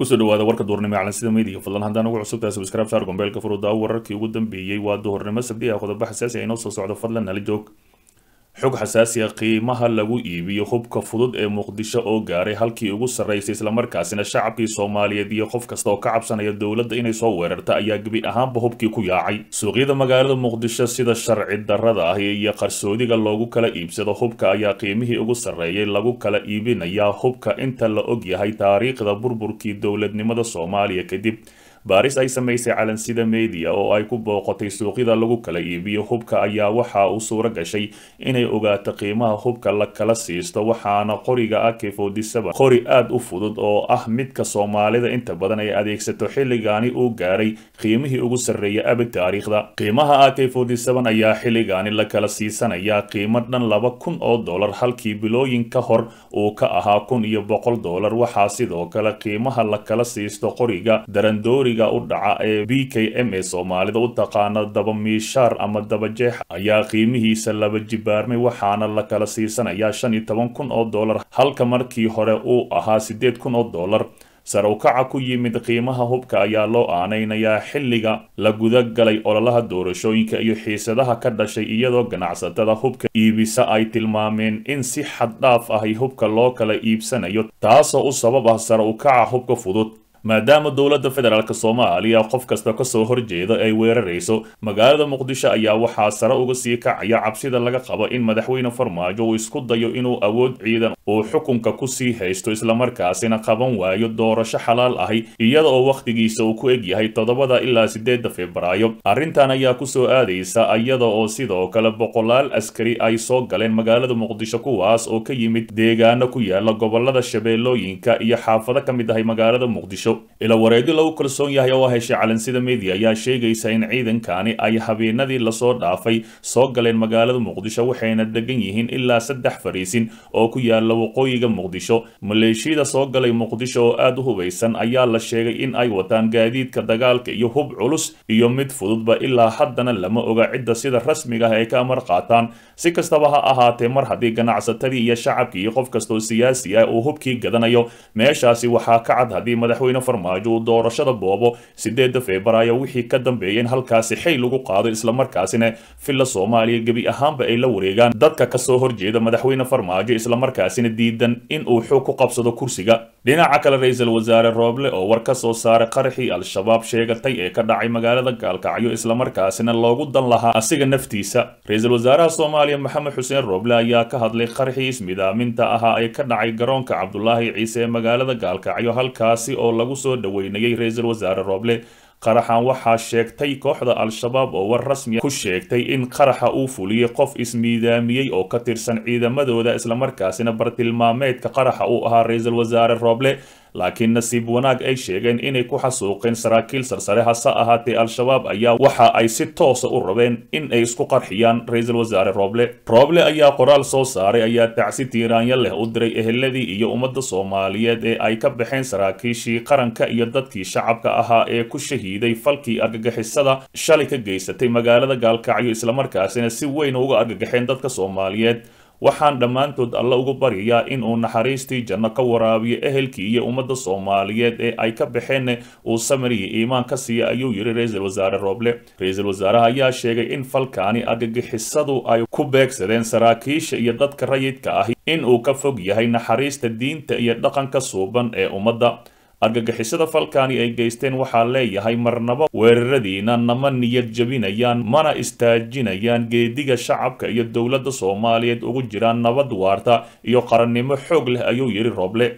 kusoo dhawaada warka duhurnimo ee calansida meediga fadlan haddaan ugu cusubtahay subscribe saar gombeelka furudaa wararkii ugu dambeeyey waa duhurnimo sabdi ah qodobo xasaasi ah inoo soo socdo fadlan nala joog xog xasaasi ah qiimaha lagu iibiyo hubka fudud ee muqdisho oo gaaray halkii ugu sarraysay islamarkaasina shacabkii soomaaliyeed iyo qof kasta oo ka cabsanaya dowladda inay soo weerarta ayaa gebi ahaanba hubkii ku yaacay suuqyada magaalada muqdisho sida sharci darrada ah iyo qarsoodiga loogu kala iibsado hubka ayaa qiimihii ugu sarreeyay lagu kala iibinayaa hubka inta la og yahay taariikhda burburkii dowladnimada soomaaliya kadib baaris ay samaysay calansida media oo ay ku booqatay suuqyada lagu kala iibiyo hubka ayaa waxa uu suuro gashay inay ogaato qiimaha hubka la kala siisto waxaana qoriga ak qori aad u fudud oo ah midka soomaalida inta badan ay adeegsato xilligaani uu gaaray qiimihii ugu sarreeya abid taariikhda qiimaha ak ayaa xilligaani la kala siisanaya qiimo dhan laba kun oo dollar halkii bilooyin ka hor uu ka ahaa kun iyo boqol dollar waxaa sidoo kale qiimaha la kala siisto qoriga darandoori u dhaca ee b k m ee soomaalida u taqaana daba miishaar ama daba jeex ayaa qiimihiisa laba jibaarmay waxaana la kala siisanayaa shan iyo toban kun oo dollar halka markii hore uu ahaa siddeed kun oo dollar sare ukaca ku yimid qiimaha hubka ayaa loo aanaynayaa xilliga la guda galay ololaha doorashooyinka iyo xiisadaha ka dhashay iyadoo ganacsatada hubka iibisa ay tilmaameen in si xad dhaaf ahi hubka loo kala iibsanayo taasoo u sabab ah sare ukaca hubka fudud maadaama dowladda federaalk soomaaliya qof kasta kasoo horjeeda ay weerarayso magaalada muqdisho ayaa waxaa sare uga sii kacaya cabsida laga qabo in madaxweyne farmaajo uu isku dayo inuu awood ciidan uu xukunka kusii haysto islamarkaasina qaban waayo doorasho xalaal ahi iyada oo wakhtigiisa uu ku egyahay toddobada ilaa sideedda febraayo arrintan ayaa kusoo aadaysa iyada oo sidoo kale boqolaal askari ay soo galeen magaalada muqdisho kuwaas oo ka yimid deegaano ku yaala gobolada shabeellooyinka iyo xaafado ka mid ahay magaalada muqdisho ila wareegyo lagu kalsoon yahay oo heshay calansida media ayaa sheegaysa in ciidankani ay habeenadii lasoo dhaafay soo galeen magaalada muqdisho waxayna degan yihiin ilaa saddex fariisin oo ku yaala waqooyiga muqdisho maleeshiyada soo galay muqdisho oo aad u hubaysan ayaa la sheegay in ay wataan gaadiidka dagaalka iyo hub culus iyo mid fududba ilaa haddana lama oga cidda sida rasmiga ah ay ka amar qaataan si kastaba ha ahaatee mar haddii ganacsatadii iyo shacabkii iyo qof kastoo siyaasi ah uu hubkii gadanayo meeshaasi waxaa ka cad haddii madaxweyne farmaajo uu doorashada boobo sideedda febraayo wixii ka dambeeya in halkaasi xay lagu qaado islamarkaasina villa soomaaliya gebi ahaanba ay la wareegaan dadka kasoo horjeeda madaxweyne farmaajo islamarkaasina diidan in uu xoog ku qabsado kursiga dhinaca kale ra-iisul wasaare rooble oo war ka soo saaray qaraxii al-shabaab sheegatay ee ka dhacay magaalada gaalkacyo islamarkaasina loogu dan lahaa asiga naftiisa ra-iisul wasaaraha soomaaliya maxamed xuseen rooble ayaa ka hadlay qaraxii ismidaaminta ahaa ee ka dhacay garoonka cabdulaahi ciise ee magaalada gaalkacyo halkaasi oo lagu soo dhaweynayay ra-iisul wasaare rooble qaraxan waxaa sheegtay kooxda al-shabaab oo war rasmiya ku sheegtay in qaraxa uu fuliyey qof ismiidaamiyey oo ka tirsan ciidamadooda islamarkaasina bartilmaameedka qaraxa uu ahaa ra-iisul wasaare rooble laakiin nasiib wanaag ay sheegeen inay ku xasuuqeen saraakiil sarsare hase ahaatee al-shabaab ayaa waxa ay si toosa u rabeen in ay isku qarxiyaan ra-iisul wasaare rooble rooble ayaa qoraal soo saaray ayaa tacsi tiiraanyo leh u diray eheladii iyo ummadda soomaaliyeed ee ay ka baxeen saraakiishii qaranka iyo dadkii shacabka ahaa ee ku shahiiday falkii argagixisada shalay ka geysatay magaalada gaalkacyo islamarkaasina si weyn uga argagaxeen dadka soomaaliyeed waxaan dhammaantood alle ugu baryayaa in uu naxariistii janno ka waraabiyo ehelkii iyo ummadda soomaaliyeed ee ay ka baxeen uu samariya iimaan ka siiya ayuu yidhi ra-iisul wasaare rooble ra-iisul wasaaraha ayaa sheegay in falkaani argagixisadu ay ku beegsadeen saraakiisha iyo dadka rayidka ah in uu ka fog yahay naxariista diinta iyo dhaqanka suuban ee ummadda argagixisada falkaani ay geysteen waxaa leeyahay marnaba weeraradiina nama niyad jebinayaan mana istaajinayaan geediga shacabka iyo dowladda soomaaliyeed ugu jiraan nabad waarta iyo qarannimo xoog leh ayuu yidhi rooble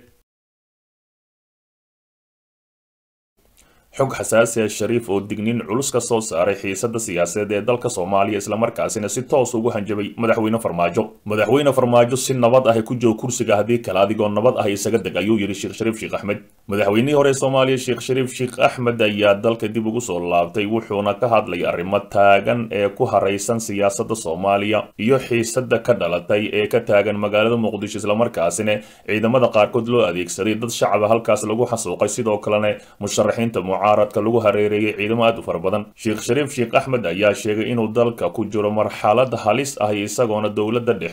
xog xasaasi ah shariif oo digniin culus ka soo saaray xiisada siyaasadeed ee dalka soomaaliya islamarkaasina si toos ugu hanjabay madaxweyne farmaajo madaxweyne farmaajo si nabad ah ku joog kursiga haddii kale adigoo nabad ah isaga deg ayuu yidhi sheekh shariif sheekh axmed madaxweynihii hore soomaaliya sheekh shariif sheekh axmed ayaa dalka dib ugu soo laabtay wuxuuna ka hadlay arrimo taagan ee ku haraysan siyaasada soomaaliya iyo xiisada ka dhalatay ee ka taagan magaalada muqdisho islamarkaasina ciidamada qaarkood loo adeegsaday dad shacaba halkaas lagu xasuuqay sidoo kalena musharaxiinta mucaaradka lagu hareereeyay ciidamo aad u fara badan sheekh shariif sheekh axmed ayaa sheegay inuu dalka ku jiro marxalad halis ah isagoona dowladda dhexe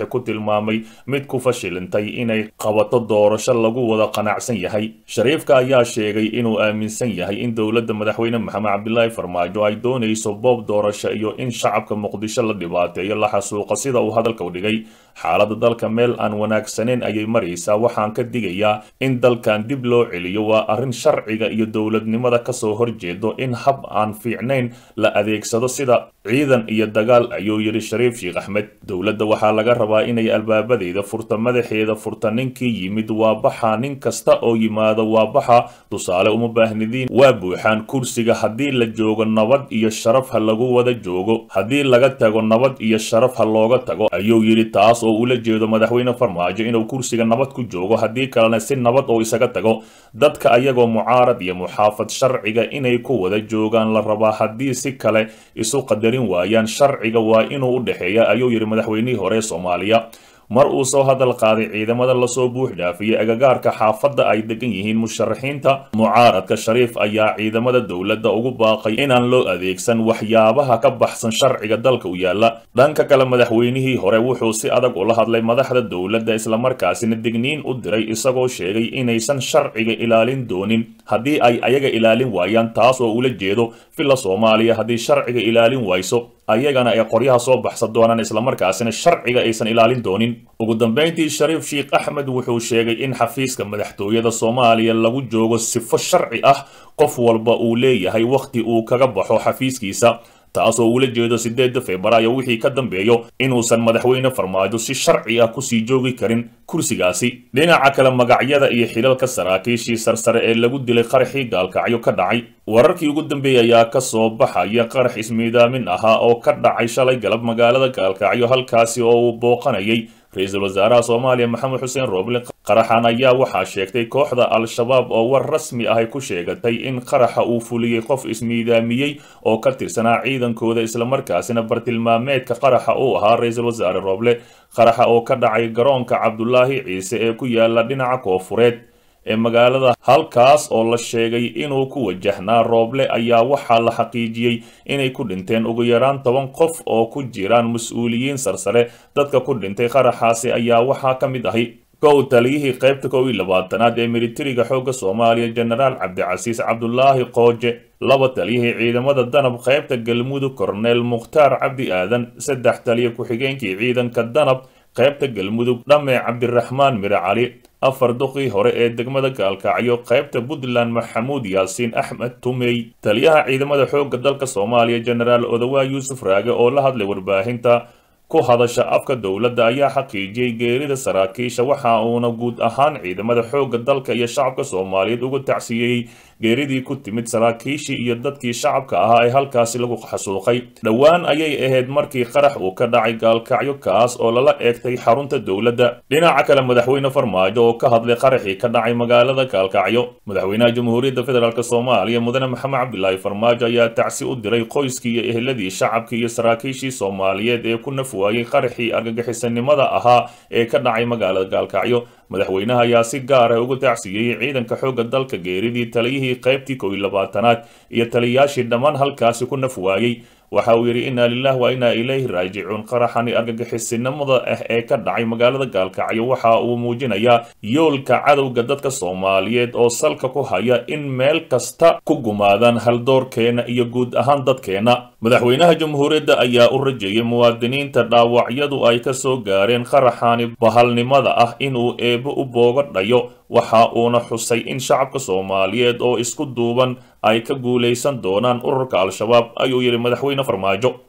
ku tilmaamay mid ku fashilintay inay qabato doorasho lagu wada qanacsan yahay shariifka ayaa sheegay inuu aaminsan yahay in dowladda madaxweyne maxamed cabdilaahi farmaajo ay doonayso boob doorasho iyo in shacabka muqdisho la dhibaateeyo la xasuuqa sida uu hadalka u dhigay xaaladda dalka meel aan wanaagsaneyn ayay maraysaa waxaan ka digayaa in dalkan dib loo celiyo waa arrin sharciga iyo dowladnimada kasoo horjeedo in hab aan fiicnayn la adeegsado sida ciidan iyo dagaal ayuu yidhi shariif sheekh axmed dowladda waxaa laga rabaa inay albaabadeeda furta madaxeeda furta ninkii yimid waa baxa nin kasta oo yimaado waa baxa tusaale uma baahnidiin waa buuxaan kursiga haddii la joogo nabad iyo sharaf ha lagu wada joogo haddii laga tago nabad iyo sharaf ha looga tago ayuu yidhi taas oo ula jeedo madaxweyne farmaajo inuu kursiga nabad ku joogo haddii kalena si nabad oo isaga tago dadka ayagoo mucaarad iyo muxaafad sharciga inay ku wada joogaan la rabaa haddii si kale isu qadarin waayaan sharciga waa inuu u dhexeeya ayuu yidhi madaxweynihii hore ee soomaaliya mar uu soo hadal qaaday ciidamada lasoo buux dhaafiyey agagaarka xaafadda ay degan yihiin musharaxiinta mucaaradka shariif ayaa ciidamada dowladda ugu baaqay inaan loo adeegsan waxyaabaha ka baxsan sharciga dalka u yaalla dhanka kale madaxweynihii hore wuxuu si adag ula hadlay madaxda dowladda islamarkaasina digniin u diray isagoo sheegay inaysan sharciga ilaalin doonin haddii ay ayaga ilaalin waayaan taas oo ula jeedo villa soomaaliya haddii sharciga ilaalin wayso ayagana ay qoryaha soo baxsan doonaan islamarkaasina sharciga aysan ilaalin doonin ugu dambeyntii shariif sheekh axmed wuxuu sheegay in xafiiska madaxtooyada soomaaliya lagu joogo sifo sharci ah qof walba uu leeyahay wakhti uu kaga baxo xafiiskiisa taasoo ula jeedo sideedda febraayo wixii ka dambeeyo inuusan madaxweyne farmaajo si sharci ah kusii joogi karin kursigaasi dhinaca kale magacyada iyo xilalka saraakiishii sarsare ee lagu dilay qaraxii gaalkacyo ka dhacay wararkii ugu dambeeyey ayaa ka soo baxaya qarax ismiidaamin ahaa oo ka dhacay shalay galab magaalada gaalkacyo halkaasi oo uu booqanayay ra-iisul wasaaraha soomaaliya maxamed xuseen rooble qaraxan ayaa waxaa sheegtay kooxda al-shabaab oo war rasmi ahay ku sheegatay in qaraxa uu fuliyey qof ismiidaamiyey oo ka tirsanaa ciidankooda islamarkaasina bartilmaameedka qaraxa uu ahaa ra-iisul wasaare rooble qaraxa oo ka dhacay garoonka cabdulaahi ciise ee ku yaala dhinaca koofureed ee magaalada halkaas oo la sheegay inuu ku wajahnaa rooble ayaa waxaa la xaqiijiyey inay ku dhinteen ugu yaraan toban qof oo ku jiraan mas-uuliyiin sarsare dadka ku dhintay qaraxaasi ayaa waxaa ka mid ahi kow taliyihii qaybta kow iyo labaatanaad ee militariga xoogga soomaaliya jenaraal cabdicasiis cabdulaahi qooje laba taliyihii ciidamada danab qaybta galmudug korneel mukhtaar cabdi aadan saddex taliya ku-xigeenkii ciidanka danab qaybta galmudug dhame cabdiraxmaan mire cali afar duqii hore ee degmada gaalkacyo qaybta puntland maxamuud yaasiin axmed tumey taliyaha ciidamada xoogga dalka soomaaliya jenaraal odawaa yuusuf raage oo la hadlay warbaahinta ku hadasha afka dowladda ayaa xaqiijiyey geerida saraakiisha waxa uuna guud ahaan ciidamada xoogga dalka iyo shacabka soomaaliyeed uga tacsiiyey geeridii ku timid saraakiishii iyo dadkii shacabka ahaa ee halkaasi lagu xasuuqay dhowaan ayay ahayd markii qarax uu ka dhacay gaalkacyo kaas oo lala eegtay xarunta dowladda dhinaca kale madaxweyne farmaajo oo ka hadlay qaraxii ka dhacay magaalada gaalkacyo madaxweynaha jamhuuriyadda federaalk soomaaliya mudane maxamed cabdilaahi farmaajo ayaa tacsi u diray qoyskii iyo eheladii shacabkii iyo saraakiishii soomaaliyeed ee ku naf waayey qaraxii argagixisanimada ahaa ee ka dhacay magaalada gaalkacyo madaxweynaha ayaa si gaar ah ugu tacsiiyey ciidanka xoogga dalka geeridii taliyihii qaybtii kow iyo labaatanaad iyo taliyayaashii dhammaan halkaasi ku naf waayey waxa uu yidhi inna lilah wa inna ilayhi raajicuun qaraxani argagixisinimada ah ee ka dhacay magaalada gaalkacyo waxa uu muujinayaa yoolka cadowga dadka soomaaliyeed oo salka ku haya in meel kasta ku gumaadaan haldoorkeena iyo guud ahaan dadkeena madaxweynaha jamhuuriyadda ayaa u rajeeyay muwaadiniinta dhaawacyadu ay ka soo gaareen qaraxani bahalnimada ah inuu eebbo u booga dhayo waxa uuna xusay in shacabka soomaaliyeed oo isku duuban ay ka guulaysan doonaan ururka al-shabaab ayuu yidhi madaxweyne farmaajo